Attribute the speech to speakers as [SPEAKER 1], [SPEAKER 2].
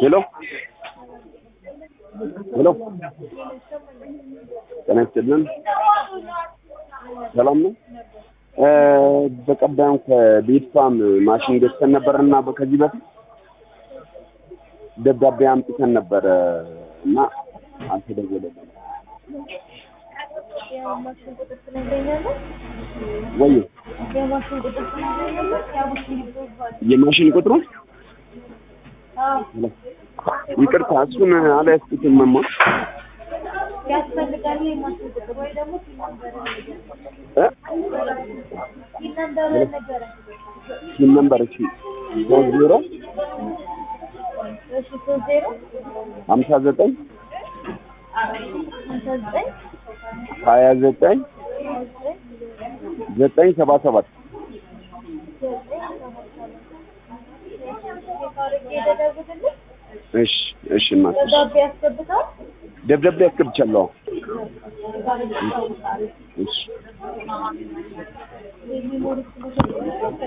[SPEAKER 1] ሄሎ ሄሎ ጤና ይስጥልን ሰላም ነው በቀደም ከቤትፋም ማሽን ገዝተን ነበርና ከዚህ በፊት ደብዳቤ አምጥተን ነበረ እና አልተደወለልንም
[SPEAKER 2] የማሽን ቁጥር ትነግረኛለህ?
[SPEAKER 1] ወይ
[SPEAKER 2] የማሽን ቁጥር ትነግረኛለህ? የማሽን ይባል
[SPEAKER 1] የማሽን ቁጥሩ
[SPEAKER 2] አዎ
[SPEAKER 1] ይቅርታ እሱን አልያዝኩትም መማ
[SPEAKER 2] ያስፈልጋል የማሽን ቁጥር ወይ ደግሞ ሲል ነበር
[SPEAKER 1] እ
[SPEAKER 2] ሲል ነበር ነበረ
[SPEAKER 1] ሲል ነበር እሺ ሶስት ዜሮ
[SPEAKER 2] እሺ ሶስት ዜሮ
[SPEAKER 1] ሀምሳ ዘጠኝ
[SPEAKER 2] ሀምሳ ዘጠኝ
[SPEAKER 1] ሀያ ዘጠኝ
[SPEAKER 2] ሀያ ዘጠኝ
[SPEAKER 1] ዘጠኝ ሰባ ሰባት
[SPEAKER 2] ዘጠኝ ሰባት ሰባት የካርጌ ደደጉትልኝ
[SPEAKER 1] እሺ እሺ እናት
[SPEAKER 2] ደብዳቤ ያስገብታል
[SPEAKER 1] ደብዳቤ አስገብቻለሁ እሺ
[SPEAKER 2] የሚሞሉት